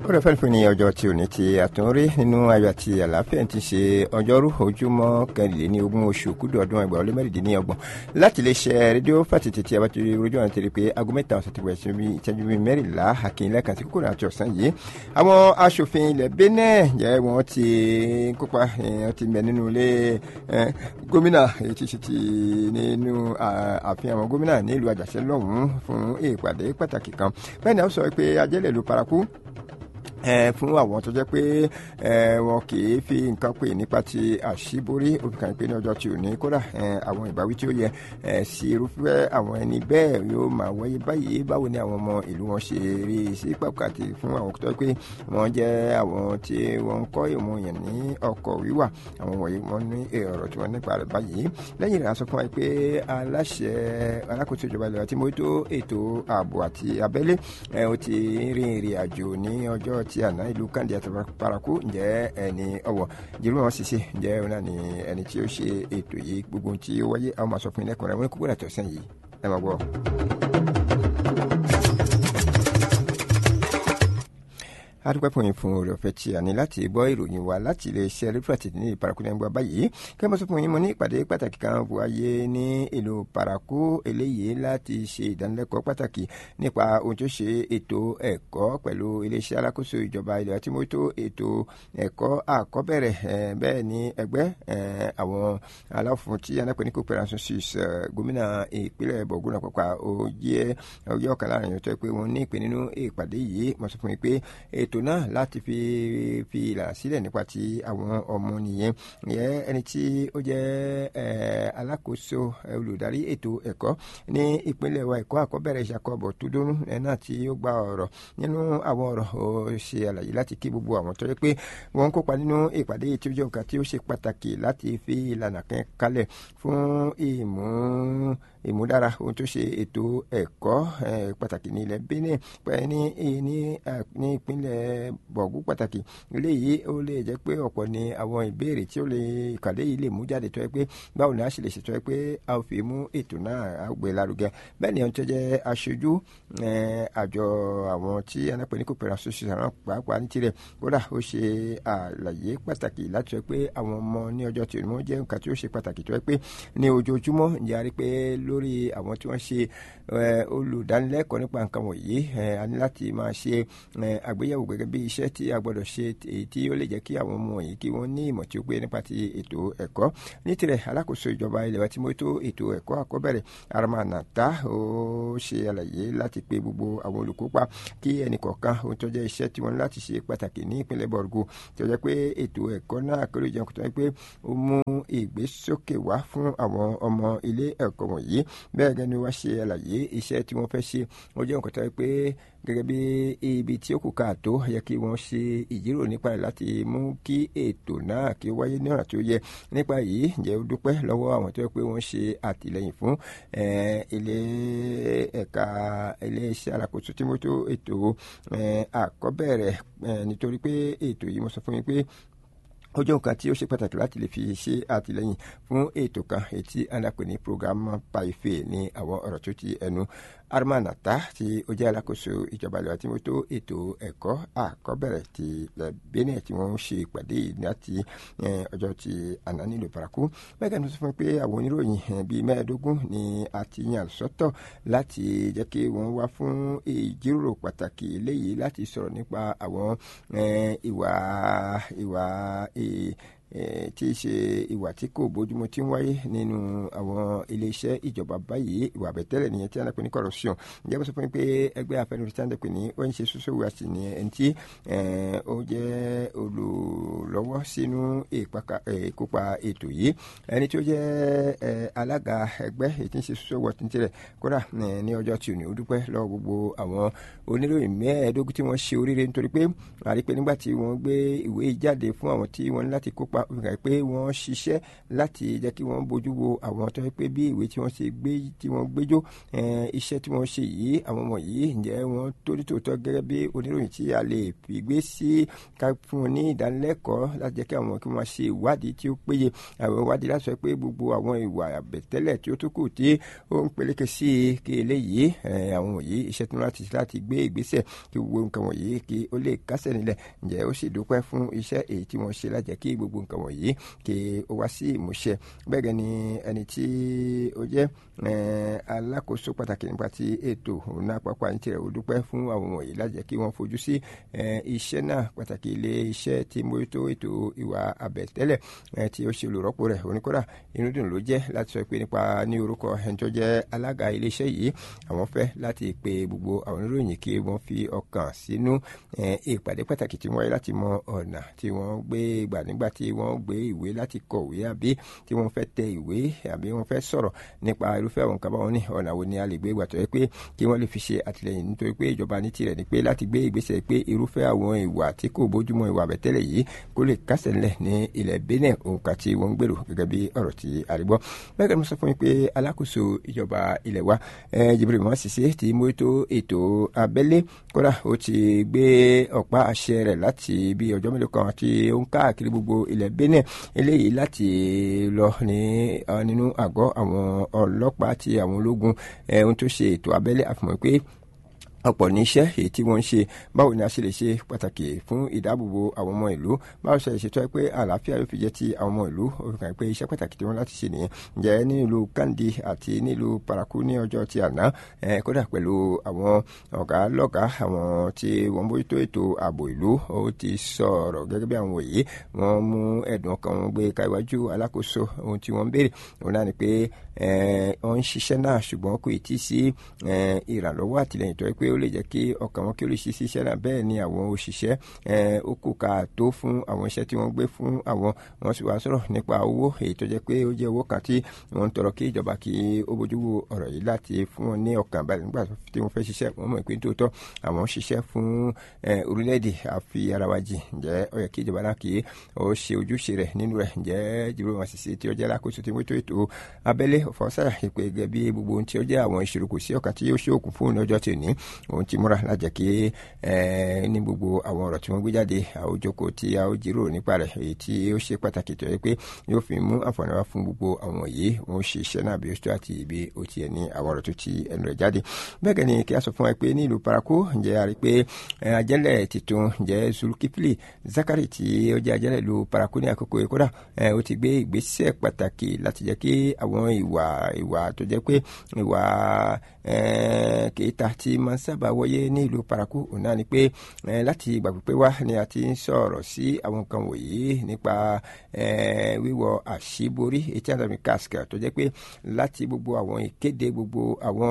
ó rẹ̀ fẹ́ẹ́ fún ní ọjọ́ tí ò ní ti àtúnrí nínú ayọ̀ àti àlàáfíà ti ṣe ọjọ́rú ojúmọ́ kẹrìnlélógún oṣù kúdù ọdún ẹgbẹ̀rún lé mẹ́rìndínlọ́gbọ̀n láti lè ṣe rédíò fàtìtì tí a bá ti rí ojú ọ̀nà tẹ̀lé pé aago mẹ́ta ọ̀sẹ̀ ti wẹ̀ ìṣẹ́jú bíi mẹ́rìnlá àkìnlẹ̀ kan sí kúkúrú àti ọ̀sán yìí àwọn aṣòfin ilẹ̀ Benin jẹ́ wọ́n ti kópa wọ́n ti mẹ́ nínú ilé gómìnà ètí ṣe ti nínú ààfin àwọn gómìnà nílùú àjàṣẹ́ lọ́hùn-ún fún ìpàdé pàtàkì kan bẹ́ẹ̀ ni a sọ pé ajẹ́lẹ̀ ló paraku fún àwọn tó jẹ́ pé wọn kì í fi nǹkan pè nípa ti àṣíborí òfìkàn pé ní ọjọ́ tí ò ní kódà àwọn ìbáwí tí ó yẹ sí irúfẹ́ àwọn ẹni bẹ́ẹ̀ yóò máa wáyé báyìí báwo ni àwọn ọmọ ìlú wọn ṣe rí sí pàtàkì fún àwọn tó jẹ́ pé wọ́n jẹ́ àwọn tí wọ́n ń kọ́ ìmọ̀ yẹn ní ọkọ̀ wíwà àwọn wọ̀nyí wọ́n ní ọ̀rọ̀ tí wọ́n nípa rẹ̀ báyìí lẹ́yìn rẹ̀ a sọ fún wa pé aláṣẹ alákòóso ìjọba ilẹ̀ tí mójútó ètò ààbò àti abẹ́lé ó ti rin ìrìn àjò ní ọjọ́ ti àná ìlú kandi àti paraku ǹjẹ́ ẹni ọwọ́ jẹ́rú wọn ṣiṣẹ́ ǹjẹ́ òun náà ni ẹni tí ó ṣe ètò yìí gbogbo tí ó wáyé àwọn máa sọ fún ilé ẹ̀kọ́ rẹ̀ wọ́n kúkúrú àtọ̀sán yìí ẹ máa gbọ́. adúpẹ́ fún yín fún oore ọ̀fẹ́ tí a ní láti gbọ́ ìròyìn wa láti ilé iṣẹ́ rédíò ní ìparakú ní ẹgbẹ́ báyìí kí wọ́n sọ fún yín mo ní ìpàdé pàtàkì kan wáyé ní ìlú paraku eléyìí láti ṣe ìdánilẹ́kọ̀ọ́ pàtàkì nípa ohun tó ṣe ètò ẹ̀kọ́ pẹ̀lú iléeṣẹ́ alákòóso ìjọba ilẹ̀ àti mójútó ètò ẹ̀kọ́ àkọ́bẹ̀rẹ̀ bẹ́ẹ̀ ni ẹgbẹ́ àwọn aláfun tí anápẹ́ ní cooperative six gómìnà ìpínlẹ̀ bọ̀gùn àpapọ̀ òye ọjọ́ kan láàrin ìyọ̀tọ̀ pé wọ́n ní ìpè nínú ìpàdé yìí mo sọ fún yín pé ètò ètò náà láti fi fi ìlànà sílẹ̀ nípa ti àwọn ọmọ nìyẹn ìyẹn ẹni tí ó jẹ́ alákòóso olùdarí ètò ẹ̀kọ́ ní ìpínlẹ̀ wa ẹ̀kọ́ àkọ́bẹ̀rẹ̀ ìṣàkọ́bọ̀ tó dónú náà tí ó gba ọ̀rọ̀ nínú àwọn ọ̀rọ̀ ó ṣe àlàyé láti kí gbogbo àwọn tó yẹ pé wọ́n ń kópa nínú ìpàdé tí ó jẹ́ nǹkan tí ó ṣe pàtàkì láti fi ìlànà kan kalẹ̀ fún ìmú ìmúdára ohun tó ṣe ètò ẹ̀kọ́ pàtàkì ní ilẹ̀ Benin pẹ̀lú ní ní ìpínlẹ̀ bọ̀gú pàtàkì eléyìí ó lè jẹ́ pé ọ̀pọ̀ ni àwọn ìbéèrè tí ó lè ìkàdé yìí lè mú jáde tó yẹ pé báwo ni a ṣe lè ṣètò ẹ pé a ò fi mú ètò náà a gbé lárugẹ bẹ́ẹ̀ ni ohun tó jẹ́ aṣojú àjọ àwọn tí anápẹ́ ní kò pẹ̀lú aṣojú àwọn pàápàá ní tirẹ̀ kódà ó ṣe àlàyé pàtàkì láti sọ pé àwọn ọmọ ní ọjọ́ tí wọ́n jẹ́ nǹkan tí ó ṣe pàtàkì tó yẹ pé ní ojoojúmọ́ ìyá rí pé lórí àwọn tí wọ́n ṣe olùdánilẹ́kọ̀ọ́ nípa nǹkan wọ̀nyí a ní láti máa ṣe àgbéyẹ̀wò gẹ́gẹ́ bí iṣẹ́ tí a gbọ́dọ̀ ṣe èyí tí ó lè jẹ́ kí àwọn ọmọ wọ̀nyí kí wọ́n ní ìmọ̀ tí ó gbé nípa ti ètò ẹ̀kọ́ ní tirẹ̀ alákòóso ìjọba ilẹ̀ wa tí mo tó ètò ẹ̀kọ́ àkọ́bẹ̀rẹ̀ aramanata ó ṣe àlàyé láti pe gbogbo àwọn olùkópa kí ẹnìkọ̀ọ̀kan ohun tó jẹ́ iṣẹ́ tí wọ́n ní láti ṣe pàtàkì ní ìpínlẹ̀ bọ̀rùgù tó jẹ́ pé ètò ẹ̀kọ́ náà kéré jẹun tó jẹ́ pé ó mú ìgbésókè wá fún àwọn ọmọ ilé ẹ̀kọ́ wọ̀nyí bẹ́ẹ̀ gẹ́ni wá ṣe àlàyé iṣẹ́ tí wọ́n fẹ́ ṣe ó jẹ́ nǹkan tó jẹ́ pé gẹ́gẹ́ bí ibi tí ó kù káàtó yẹ kí wọ́n ṣe ìjíròrò nípa rẹ̀ láti mú kí ètò náà kí ó wáyé ní ọ̀nà tí ó yẹ nípa yìí ǹjẹ́ ó dúpẹ́ lọ́wọ́ àwọn tó yẹ pé wọ́n ṣe àtìlẹ́yìn fún ilé ẹ̀ka iléeṣẹ́ alákòóso tí mo tó ètò àkọ́bẹ̀rẹ̀ nítorí pé ètò yìí mo sọ fún yín pé ó jẹ́ nǹkan tí ó ṣe pàtàkì láti lè fi ṣe àtìlẹ́yìn fún ètò kan ètí alápè ní program paife ní àwọn ọ̀rọ̀ tó ti ẹnu armanata tí ó jẹ́ alákòóso ìjọba ìlú àti mọ́tò ètò ẹ̀kọ́ àkọ́bẹ̀rẹ̀ ti Benin tí wọ́n ń ṣe ìpàdé láti ọjọ́ ti àná nílùú paraku bẹ́ẹ̀ ni sọ fún mi pé àwọn oníròyìn bíi mẹ́ẹ̀ẹ́dógún ni a ti yàn sọ́tọ̀ láti jẹ́ kí wọ́n wá fún ìjíròrò pàtàkì léyìí láti sọ̀rọ̀ nípa àwọn ìwà ìwà tí í ṣe ìwà tí kò bójúmu tí ń wáyé nínú àwọn iléeṣẹ́ ìjọba báyìí ìwà àbẹ̀tẹ́lẹ̀ nìyẹn tí a ń pè ní corruption ǹjẹ́ bó sọ fún mi pé ẹgbẹ́ afẹnusí tí a ń pè ní ó ń ṣe ṣoṣo wá sí ni ẹni tí ó jẹ́ olùlọ́wọ́ sínú ìkópa ètò yìí ẹni tí ó jẹ́ alága ẹgbẹ́ èyí tí ń ṣe ṣoṣo wọ̀ tí ń tirẹ̀ kódà ní ọjọ́ tí ò ní ó dúpẹ́ lọ́wọ́ gbogbo àwọn oníròyìn mẹ́ẹ̀ẹ́dógún tí wọ́n ṣe oríire nítorí pé àrí pé nígbà tí wọ́n gbé ìwé jáde fún àwọn tí wọ́n ní láti kópa ọlọ́pàá ó fi hàn pé wọ́n ṣiṣẹ́ láti jẹ́ kí wọ́n bójú wo àwọn tó yẹ pé bí ìwé tí wọ́n ṣe gbé tí wọ́n gbéjó iṣẹ́ tí wọ́n ṣe yìí àwọn ọmọ yìí ǹjẹ́ wọ́n tó ní tòótọ́ gẹ́gẹ́ bí oníròyìn tí a lè fi gbé sí ká fún un ní ìdánilẹ́kọ̀ọ́ láti jẹ́ kí àwọn kí wọ́n ṣe ìwádìí tí ó péye àwọn ìwádìí láti sọ pé gbogbo àwọn ìwà àbẹ̀tẹ́lẹ̀ tí ó tó kù tí ó ń peléke sí i kí eléyìí àwọn wọ̀nyí iṣẹ́ tí wọ́n láti láti gbé ìgbésẹ̀ kí gbogbo nǹkan wọ̀nyí kí ó lè kásẹ̀ nílẹ̀ ǹjẹ́ ó sì dúpẹ́ fún iṣẹ́ èyí tí wọ́n ṣe láti jẹ́ kí gbogbo nǹkan wọ̀nyí kí ó wá sí ìmúṣẹ bẹ́ẹ̀ gẹ́ ni ẹni tí ó jẹ́ alákòóso pàtàkì nípa ti ètò òun àpapọ̀ àyìn tirẹ̀ ó dúpẹ́ fún àwọn wọ̀nyí láti jẹ́ kí wọ́n fojú sí iṣẹ́ náà pàtàkì ilé iṣẹ́ tí mójútó ètò ìwà àbẹ̀tẹ́lẹ̀ tí ó ṣe olùrọ́pò rẹ̀ oníkódà inú dùn ló jẹ́ láti sọ pé nípa ní orúkọ ẹni tó jẹ́ alága ilé iṣẹ́ yìí àwọn fẹ́ láti pe gbogbo àwọn oníròyìn kí wọ́n fi ọkàn sínú ìpàdé pàtàkì tí wọ́n yẹ láti mọ ọ̀nà tí wọ́n gbé gbà nígbà tí wọ́n gbé ìwé láti kọ̀wé àbí tí wọ́n fẹ́ tẹ ìwé àbí wọ́n fẹ́ sọ̀rọ̀ nípa irúfẹ́ àwọn nǹkan báwọn ní ọ̀nà wo ni a lè gbé gbà tó yẹ pé kí wọ́n lè fi ṣe àtìlẹyìn nítorí pé ìjọba ní tirẹ̀ ni pé láti gbé ìgbésẹ̀ pé irúfẹ́ àwọn ìwà tí kò bójúmọ́ ìwà àbẹ̀tẹ́lẹ̀ yìí kó lè kásẹ̀ ńlẹ̀ ní ilẹ̀ Benin òǹkà tí wọ́n ń gbèrò gẹ́gẹ́ bí ọ̀rọ̀ tí a rí gbọ́ bẹ́ẹ̀ ni mo sọ fún yín pé alákòóso ìjọba ilẹ̀ wa Jibril Mọ́ Sise ti mójútó ètò abẹ́lé kódà ó ti gbé ọ̀pá àṣẹ rẹ̀ láti bí ọjọ́ mélòó kan tí ó ń káàkiri gbogbo ilẹ̀ Benin eléyìí láti lọ ní nínú àgọ́ àwọn ọlọ́pàá àti àwọn ológun ohun tó ṣe ètò abẹ́lé àfihàn pé ọ̀pọ̀ ní iṣẹ́ èyí tí wọ́n ń ṣe báwo ni a ṣe lè ṣe pàtàkì fún ìdáàbòbò àwọn ọmọ ìlú báwo ṣe lè ṣètò pé àlàáfíà yóò fi jẹ́ ti àwọn ọmọ ìlú ó fi hàn pé iṣẹ́ pàtàkì tí wọ́n láti ṣe nìyẹn ǹjẹ́ nílùú Kandi àti nílùú Paraku ní ọjọ́ ti àná kódà pẹ̀lú àwọn ọ̀gá lọ́gàá àwọn tí wọ́n bójútó ètò ààbò ìlú ó ti sọ̀rọ̀ gẹ́gẹ́ bí àwọn wòye wọ́n mú ẹ̀dùn ọkàn wọn gbé káíwájú alákòóso ohun tí wọ́n ń béèrè òun náà ni pé wọ́n ń ṣiṣẹ́ náà ṣùgbọ́n kò tí ì sí ìrànlọ́wọ́ àtìlẹ́yìn tó yẹ pé ó lè jẹ́ kí ọkàn wọn kí ó lè ṣe iṣẹ́ náà bẹ́ẹ̀ ni àwọn òṣìṣẹ́ ó kù ká tó fún àwọn iṣẹ́ tí wọ́n gbé fún àwọn wọ́n sì wá sọ̀rọ̀ nípa owó èyí tó jẹ́ pé ó jẹ́ owó kan tí wọ́n ń tọrọ kí ìjọba kí ó bójú wo ọ̀rọ̀ yìí láti fún wọn ní ọkàn balẹ̀ nígbà tí wọ́n fẹ́ ṣiṣẹ́ wọ́n mọ̀ pé tòótọ́ àwọn ṣiṣẹ́ fún orílẹ̀-èdè àfi ara wa jì ǹjẹ́ ó yẹ kí ìjọba náà kí ó ṣe ojúṣe rẹ̀ nínú rẹ̀ ǹjẹ́ Jibril Mọ́ Sise tí ó jẹ́ alákòóso tí wọ́n tó ètò abẹ́lé ọ̀fọ̀sáyà ìpè gẹ́gẹ́ bí gbogbo ohun tí ó jẹ́ àwọn ìṣòro kò sí ọ̀kan tí yóò ṣe òkun fún ní ọjọ́ tí ò ní òun ti múra lájẹ kí ní gbogbo àwọn ọ̀rọ̀ tí wọ́n gbé jáde àwòjọkọ tí a ó jíròrò nípa rẹ̀ èyí tí ó ṣe pàtàkì tó yẹ pé yóò fi mú àǹfààní wá fún gbogbo àwọn yìí wọ́n ṣe iṣẹ́ náà bí ó tó àti ibi ó tiẹ̀ ní àwọn ọ̀rọ̀ tó ti ẹnu rẹ̀ jáde bẹ́ẹ̀ gẹ́ni kí a sọ fún wa pé ní ìlú Paraku ǹjẹ́ a rí pé ajẹ́lẹ̀ tuntun ǹjẹ́ Zulkifli Zakari tí ó jẹ́ ajẹ́lẹ̀ ìlú Paraku ní àkókò yìí kódà ó ti gbé ìgbésẹ̀ pàtàkì láti jẹ́ kí àwọn ìwà ìwà tó jẹ́ pé ìwà kèéta tí máa ń sábà wáyé ní ìlú Paraku òun náà ni pé láti ìgbà pípẹ́ wá ni a ti ń sọ̀rọ̀ sí àwọn nǹkan wọ̀nyí nípa wíwọ àṣíborí etí àdàmì kásìkà tó jẹ́ pé láti gbogbo àwọn ìkéde gbogbo àwọn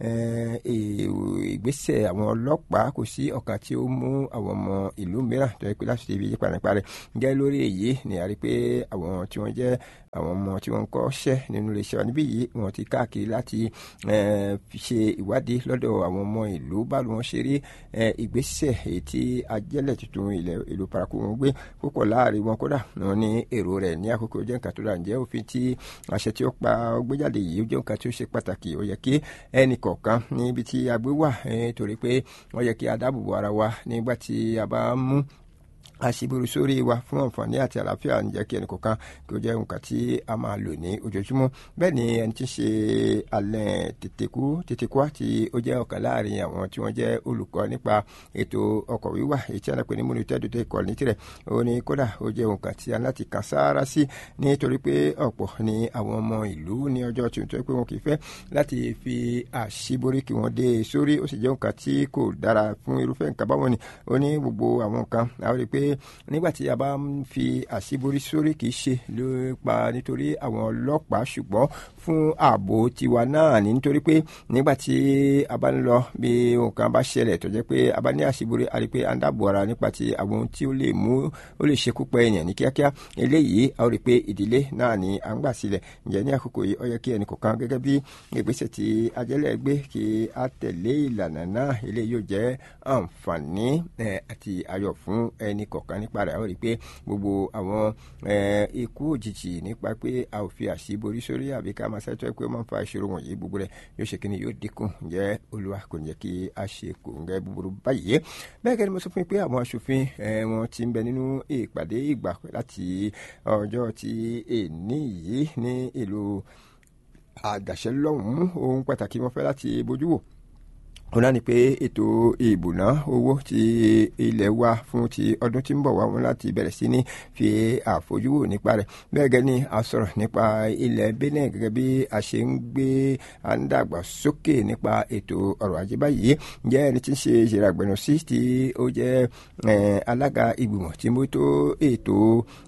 ìgbésẹ̀ àwọn ọlọ́pàá kò sí ọ̀kan tí ó mú àwọn ọmọ ìlú mìíràn tó yẹ pé láti ibi yípa nípa rẹ̀ jẹ́ lórí èyí ni a rí pé àwọn tí wọ́n jẹ́ àwọn ọmọ tí wọ́n ń kọ́ṣẹ́ nínú iléeṣẹ́ wa níbí yìí wọ́n ti káàkiri láti ṣe ìwádìí lọ́dọ̀ àwọn ọmọ ìlú báwo wọ́n ṣe rí ìgbésẹ̀ èyí tí ajẹ́lẹ̀ tuntun ilẹ̀ ìlú Paraku wọn gbé púpọ̀ láàrin wọn kódà wọn ní èrò rẹ̀ ní àkókò jẹ́ nǹkan tó dà ǹjẹ́ òfin tí àṣẹ tí ó pa gbéjáde yìí ó jẹ́ nǹkan tí ó ṣe pàtàkì ó yẹ kí ẹnì kọ̀ọ̀kan níbi tí a gbé wà torí pé wọ́n yẹ kí a dáàbò bo ara wa nígbà tí a bá mú àṣìbùrù sórí wa fún àǹfààní àti àlàáfíà ń jẹ́ kí ẹnì kọ̀ọ̀kan kí ó jẹ́ nǹkan tí a máa lò ní ojoojúmọ́ bẹ́ẹ̀ ni ẹni tí ń ṣe alẹ́ tètèkú tètèkú àti ó jẹ́ ọ̀kan láàrin àwọn tí wọ́n jẹ́ olùkọ́ nípa ètò ọkọ̀ wíwà èyí tí a náà pè ní múnitẹ́dù tó ikọ̀ ní tirẹ̀ ó ní kódà ó jẹ́ nǹkan tí a láti kàn sáárá sí nítorí pé ọ̀pọ̀ ni àwọn ọmọ ìlú ní ọjọ́ tí wọ́n pé wọn kì í fẹ́ láti fi àṣìborí kí wọ́n dé sórí ó sì jẹ́ nǹkan tí kò dára fún irúfẹ́ nǹkan báwọn ni ó ní gbogbo àwọn nǹkan àwọn rí i pé nígbà tí a bá ń fi àṣíborí sórí kì í ṣe nípa nítorí àwọn ọlọ́pàá ṣùgbọ́n fún ààbò tiwa náà ní nítorí pé nígbà tí a bá ń lọ bí nǹkan bá ṣẹlẹ̀ tó jẹ́ pé a bá ní àṣíborí a rí pé a ń dáàbò ara nípa ti àwọn ohun tí ó lè mú ó lè ṣekú pa ènìyàn ní kíákíá eléyìí a ó rí pé ìdílé náà ni à ń gbà sílẹ̀ ǹjẹ́ ní àkókò yìí ó yẹ kí ẹnì kọ̀ọ̀kan gẹ́gẹ́ bí ìgbésẹ̀ tí ajẹ́lẹ̀ gbé kí a tẹ̀lé ìlànà náà eléyìí yóò jẹ́ àǹfààní àti ayọ̀ fún ẹnì kọ̀ọ̀kan kọ̀ọ̀kan nípa rẹ̀ àwọn rí i pé gbogbo àwọn ikú òjijì nípa pé a ò fi àṣìborí sórí àbí ká máa ṣètò pé ó máa ń fa ìṣòro wọ̀nyí gbogbo rẹ̀ yóò ṣe kíni yóò dínkù ǹjẹ́ olúwa kò ní jẹ́ kí a ṣe kò ń gẹ́ búburú báyìí bẹ́ẹ̀ kẹ́ni mo sọ fún yín pé àwọn aṣòfin wọn ti ń bẹ nínú ìpàdé ìgbà láti ọjọ́ ti èní yìí ní ìlú àgàṣẹ́ lọ́hùn-ún ohun pàtàkì wọn fẹ́ láti bójú wò wọn náà ni pé ètò ìbùná owó ti ilẹ̀ wa fún ti ọdún tí ń bọ̀ wá wọn láti bẹ̀rẹ̀ sí ní fi àfojúwò nípa rẹ̀ bẹ́ẹ̀ gẹ́gẹ́ ni a sọ̀rọ̀ nípa ilẹ̀ Benin gẹ́gẹ́ bí a ṣe ń gbé à ń dàgbà sókè nípa ètò ọrọ̀ ajé báyìí ǹjẹ́ ẹni tí ń ṣe ìṣẹ̀rẹ̀ àgbẹ̀nù sí tí ó jẹ́ alága ìgbìmọ̀ tí mo tó ètò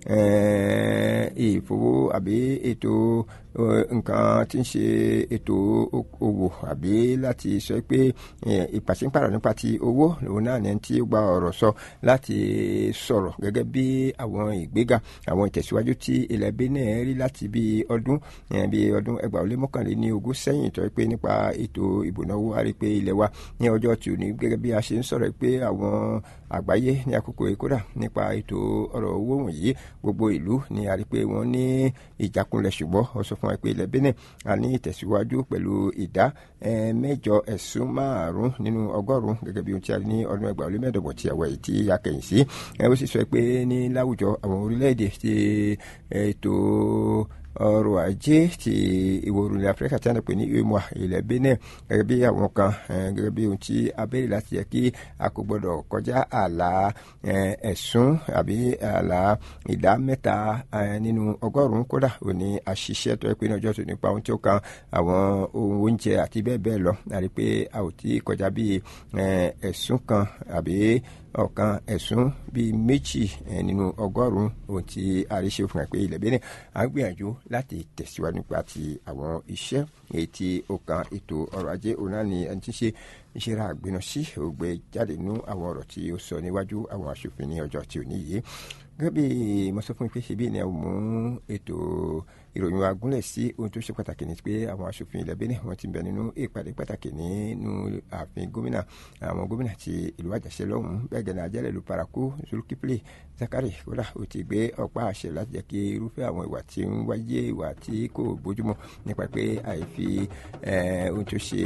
ìfowó àbí ètò nǹkan tí ń ṣe ètò òwò àbí láti sọ pé ìpàṣípàrọ̀ nípa ti owó òun náà ní tí ó gba ọ̀rọ̀ sọ láti sọ̀rọ̀ gẹ́gẹ́ bí àwọn ìgbéga àwọn ìtẹ̀síwájú tí ilẹ̀ Benin rí láti bí ọdún bí ọdún ẹgbàá ó lé mọ́kànléní ogún sẹ́yìn tó pé nípa ètò ìbùnáwó a rí pé ilẹ̀ wa ní ọjọ́ tí ò ní gẹ́gẹ́ bí a ṣe ń sọ̀rọ̀ pé àwọn àgbáyé ní àkókò ìkódà nípa ètò ọ̀rọ̀ owó wọ̀nyí gbogbo ìlú ni a rí pé wọ́n ní ìjákulẹ̀ ṣùgbọ́n ó sọ fún wa pé ilẹ̀ Benin a ní ìtẹ̀síwájú pẹ̀lú ìdá mẹ́jọ ẹ̀sùn márùn-ún nínú ọgọ́rùn-ún gẹ́gẹ́ bí ohun tí a rí ní ọdún ẹgbàá ó lé mẹ́ẹ̀ẹ́dọ́gbọ̀n tí àwọ̀ yìí tí a kẹ̀yìn sí ó sì sọ pé ní láwùjọ àwọn orílẹ̀-èdè ti ètò ọrọ̀ ajé ti ìwọ̀ oòrùn ilẹ̀ áfíríkà tí a ń pè ní UEMOA ilẹ̀ Benin gẹ́gẹ́ bí àwọn kan gẹ́gẹ́ bí ohun tí a béèrè láti yẹ kí a kò gbọ́dọ̀ kọjá ààlà ẹ̀sùn àbí ààlà ìdá mẹ́ta nínú ọgọ́rùn-ún kódà ò ní àṣìṣe tó yẹ pé ní ọjọ́ tó nípa ohun tí ó kan àwọn ohun oúnjẹ àti bẹ́ẹ̀ bẹ́ẹ̀ lọ àrí pé a ò tí kọjá bí ẹ̀sùn kan àbí ọ̀kan ẹ̀sùn bíi méjì nínú ọgọ́rùn-ún ohun tí àríṣe fún ẹ pé ilẹ̀ Benin à ń gbìyànjú láti tẹ̀síwájú nípa ti àwọn iṣẹ́ èyí tí ó kan ètò ọrọ̀ ajé òun náà ni ẹni tí ń ṣe ìṣera àgbẹ̀nà sí ògbé jáde nínú àwọn ọ̀rọ̀ tí ó sọ níwájú àwọn aṣòfin ní ọjọ́ tí ò ní yìí gẹ́gẹ́ bí mo sọ fún ìpèsè bíi ní ẹ̀ mú ètò ìròyìn wa gúnlẹ̀ sí ohun tó ṣe pàtàkì ní pé àwọn aṣòfin ilẹ̀ Benin wọ́n ti bẹ̀ nínú ìpàdé pàtàkì nínú ààfin gómìnà àwọn gómìnà ti ìlú àjàṣe lọ́hùn-ún bẹ́ẹ̀ gẹ̀ẹ́nà ajẹ́lẹ̀ ìlú paraku zulkifli zakari kódà ó ti gbé ọ̀pá àṣẹ láti jẹ́ kí irúfẹ́ àwọn ìwà tí ń wáyé ìwà tí kò bójúmọ́ nípa pé àìfi ohun tó ṣe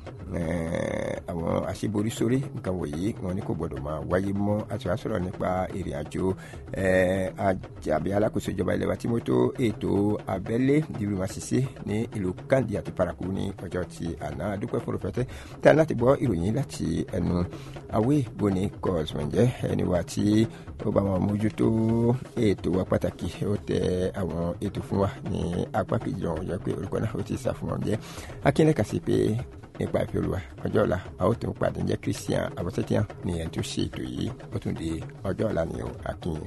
àwọn àṣeborí sórí nǹkan wọ̀nyí wọn ní kò gbọdọ̀ máa wáyé mọ́ àti wàá sọ̀rọ̀ nípa ìrìn àjò àbí alákòóso ìjọba ilẹ̀ wa tí mo tó ètò abẹ́lé ìlú masisi ní ìlú kandi àti paraku ní ọjọ́ ti àná dúpẹ́ fún òfẹ́tẹ́ tí a láti gbọ́ ìròyìn láti ẹnu awé boni kọ́sùmọ̀jẹ́ ẹni wa tí ó bá wọn mójútó ètò wa pàtàkì ó tẹ àwọn ètò fún wa ní apá kejì ọ̀hún jẹ́ pé orúkọ náà ó ti sà fún wọn jẹ́ akínlẹ̀ sí pé nípa ìfẹ́ olúwa ọjọ́ ọ̀la a ó tún pàdé jẹ́ christian abọ́sẹ́tíyàn ní ẹni tó ṣe ètò yìí ó tún di ọjọ́ ọ̀la ní akínyìn.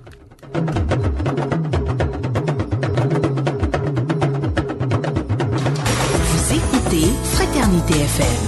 Vous écoutez Fraternité FM.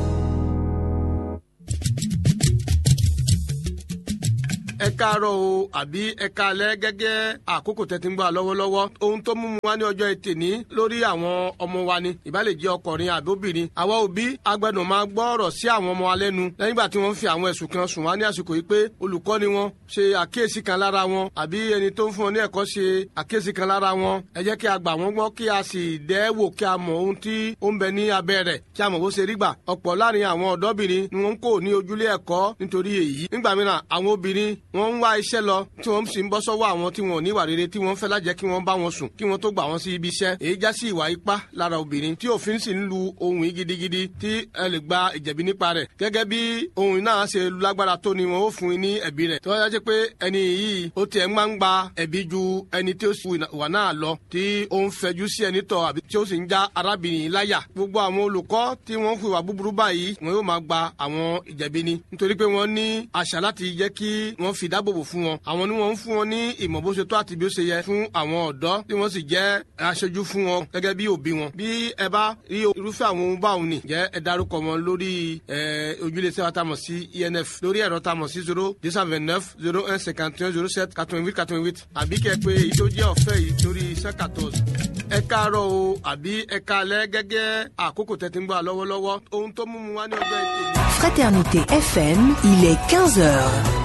ẹ káàárọ̀ o àbí ẹ káalẹ́ gẹ́gẹ́ àkókò tẹ́tí ń gbà lọ́wọ́lọ́wọ́ ohun tó mú mu wá ní ọjọ́ ètè ní lórí àwọn ọmọ wa ni ìbálẹ̀ jẹ́ ọkùnrin àbí obìnrin àwa òbí agbẹ́dùn máa gbọ́ ọ̀rọ̀ sí àwọn ọmọ wa lẹ́nu lẹ́yìn ìgbà tí wọ́n fi àwọn ẹ̀sùn kan sùn wá ní àsìkò yìí pé olùkọ́ ni wọ́n ṣe àkíyèsí kan lára wọn àbí ẹni tó ń fún wọn ní ẹ̀kọ́ ṣe àkíyèsí kan lára wọn ẹ jẹ́ kí a gbà wọ́n gbọ́ kí a sì dẹ́ wò kí a mọ̀ ohun tí ó ń bẹ ní abẹ́ rẹ̀ kí a mọ̀ bó ṣe rí gbà ọ̀pọ̀ láàrin àwọn ọ̀dọ́bìnrin ni wọ́n ń kó ní ojúlé ẹ̀kọ́ nítorí èyí nígbà mìíràn àwọn obìnrin wọ́n ń wá iṣẹ́ lọ tí wọ́n sì ń bọ́ sọ́wọ́ àwọn tí wọn ò ní ìwà rere tí wọ́n fẹ́ lájẹ́ kí wọ́n bá wọn sùn kí wọ́n tó gbà wọ́n sí ibi iṣẹ́ èyí já sí ìwà ipá lára obìnrin tí òfin sì ń lu ohun yìí gidigidi tí ẹ lè gba ìjẹ̀bi nípa rẹ̀ gẹ́gẹ́ bí ohun náà ṣe lágbára tó ni wọn ó fún un ní ẹ̀bi rẹ̀ tí wọ́n yá jẹ́ pé ẹni yìí ó tiẹ̀ máa ń gba ẹ̀bi ju ẹni tí ó sì wà náà lọ tí ó ń fẹjú sí ẹni tọ̀ àbí tí ó sì ń já arábìnrin láyà gbogbo àwọn olùkọ́ tí wọ́n fi wà búburú báyìí wọn yóò máa gba àwọn ìjẹ̀bi ni nítorí pé wọ́n ní àṣà láti jẹ́ kí wọ́n fi dáàbòbò fún wọn àwọn ni wọ́n ń fún wọn ní ìmọ̀ bó ṣe tó àti bí ó ṣe yẹ fún àwọn ọ̀dọ́ tí wọ́n sì jẹ́ aṣojú fún wọn gẹ́gẹ́ bí òbí wọn. bí ẹ bá rí irúfẹ́ àwọn ohun báwọn ni jẹ́ ẹ darúkọ wọn lórí ojúlé sẹ́wà tá a mọ̀ sí enf lórí ẹ̀rọ tá a mọ̀ sí zero deux cent vingt neuf zero un cinquante un zero sept quatre vingt huit quatre vingt huit àbí kẹ́ pé èyí tó jẹ́ ọ̀fẹ́ yìí lórí cent quatorze. ẹ káàárọ̀ o àbí ẹ káalẹ́ gẹ́gẹ́ àkókò tẹ́tí ń gbà lọ́wọ́lọ́wọ́ ohun tó mú mu wá ní ọjọ́ ìtẹ̀lé. Fraternité FM, il est 15 heures.